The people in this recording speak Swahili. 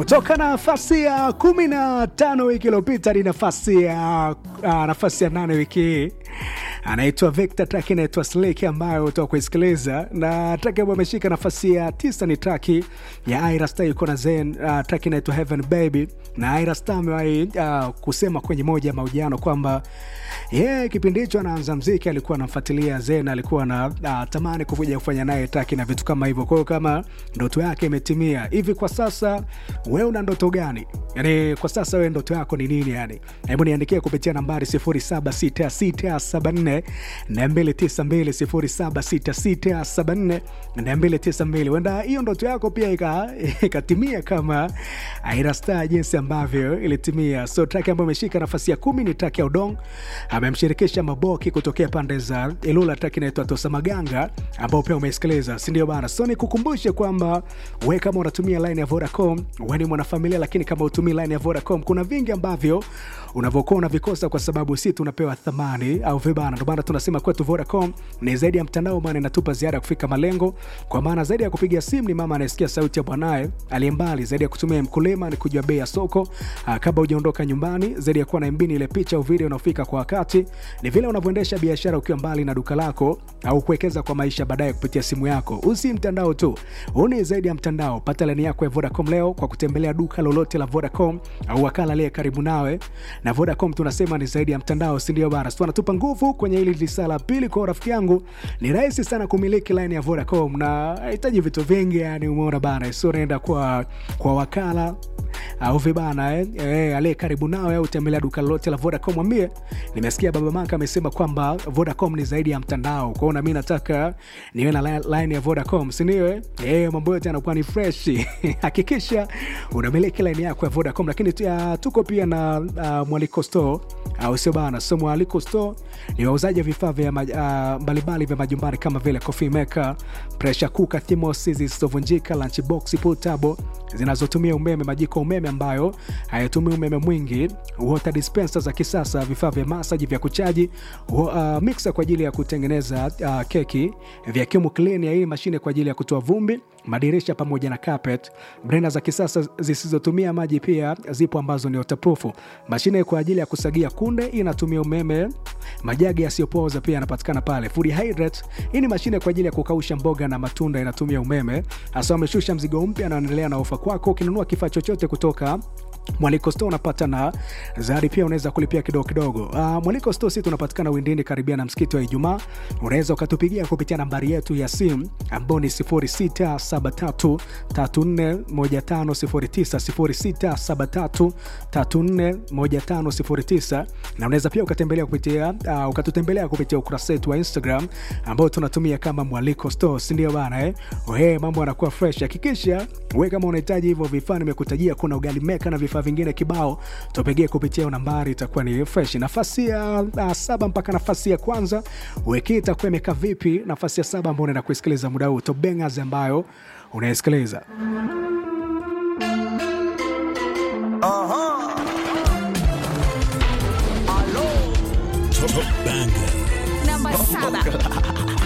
kutoka nafasi ya kumi na tano wiki iliyopita hadi nafasi ya uh, nafasi ya nane wiki hii anaitwa Victor, track inaitwa Slake ambayo utoka kuisikiliza, na track ambayo ameshika nafasi ya tisa ni track ya Ira Star yuko na Zen. Uh, track inaitwa Heaven Baby, na Ira Star amewahi uh, kusema kwenye moja ya mahojiano kwamba yeye yeah, kipindi hicho anaanza mziki alikuwa anamfuatilia Zen, alikuwa na uh, tamani kuvuja kufanya naye track na vitu kama hivyo. Kwa hiyo kama ndoto yake imetimia hivi, kwa sasa wewe una ndoto gani? Yani kwa sasa wewe ndoto yako ni nini? Yani hebu niandikie kupitia nambari 076674 na 292 076674 huenda hiyo ndoto yako pia ikatimia ika kama Aira Star jinsi ambavyo ilitimia. So track ambayo imeshika nafasi ya kumi ni track ya Udong, amemshirikisha Maboki kutokea pande za Ilula. Track inaitwa Tosa Maganga ambao pia umeisikiliza, si ndio bana? So nikukumbushe kwamba we kama unatumia line ya Vodacom, we ni mwanafamilia, lakini kama utumii line ya Vodacom, kuna vingi ambavyo unavyokuwa unavikosa kwa sababu si tunapewa thamani au vibana. Ndio maana tunasema kwetu Vodacom ni zaidi ya mtandao, maana inatupa ziada ya kufika malengo, kwa maana zaidi ya kupiga simu ni mama anayesikia sauti ya bwanaye aliye mbali, zaidi ya kutumia mkulima ni kujua bei ya soko aa, kabla hujaondoka nyumbani, zaidi ya kuwa na mbini ile picha au video unaofika kwa wakati, ni vile unavyoendesha biashara ukiwa mbali na duka lako au kuwekeza kwa maisha baadaye kupitia simu yako. Usi mtandao tu, huu ni zaidi ya mtandao. Pata laini yako ya Vodacom leo kwa kutembelea duka lolote la Vodacom au wakala aliye karibu nawe na Vodacom tunasema ni zaidi ya mtandao, si ndio bana? Tunatupa nguvu kwenye hili lisaa la pili. Kwa rafiki yangu, ni rahisi sana kumiliki line ya Vodacom na hahitaji vitu vingi, yani umeona bana, sio unaenda kwa kwa wakala au vibana eh, eh, aliye karibu nawe au tembelea duka lolote la Vodacom, mwambie nimesikia baba Maka amesema kwamba Vodacom ni zaidi ya mtandao. Kwa hiyo na mimi nataka niwe na line ya Vodacom, si ndio? Eh, eh mambo yote yanakuwa ni fresh. Hakikisha unamiliki line yako ya Vodacom, lakini tia, tuko pia na uh, Mwaliko Store au sio bana? So Mwaliko Store ni wauzaji wa vifaa vya uh, mbalimbali vya majumbani kama vile coffee maker, pressure cooker, thermos zisizovunjika, lunchbox portable zinazotumia umeme, majiko umeme ambayo hayatumii umeme mwingi, water dispenser za kisasa, vifaa vya masaji vya kuchaji, uh, mixer kwa ajili ya kutengeneza uh, keki, vacuum cleaner, hii mashine kwa ajili ya kutoa vumbi, madirisha pamoja na carpet, blender za kisasa zisizotumia maji pia zipo ambazo ni waterproof, mashine kwa ajili ya kusagia kunde inatumia umeme, majagi yasiyopooza pia yanapatikana pale. Food hydrate, hii ni mashine kwa ajili ya kukausha mboga na matunda inatumia umeme. Hasa wameshusha mzigo mpya na wanaendelea na ofa kwako. Ukinunua kifaa chochote kutoka Mwaliko Store unapata na zawadi pia, unaweza kulipia kidogo kidogo. Uh, Mwaliko Store sisi tunapatikana Windini karibia na msikiti wa Ijumaa. Unaweza ukatupigia kupitia nambari yetu ya simu ambayo ni 0673341509 0673341509 na unaweza pia ukatembelea kupitia uh, ukatutembelea kupitia ukurasa wetu wa Instagram ambao tunatumia kama Mwaliko Store, si ndio bana eh? Ohe, mambo yanakuwa fresh. Hakikisha wewe kama unahitaji hivyo vifaa nimekutajia, kuna ugali meka na vifaa vingine kibao, tupigie kupitia nambari, itakuwa ni fresh. Nafasi ya uh, saba mpaka nafasi ya kwanza wiki itakuwa imekaa vipi? Nafasi ya saba ambao unaenda kuisikiliza muda huu, Top Bangers ambayo unaisikiliza Top Bangers. Namba saba.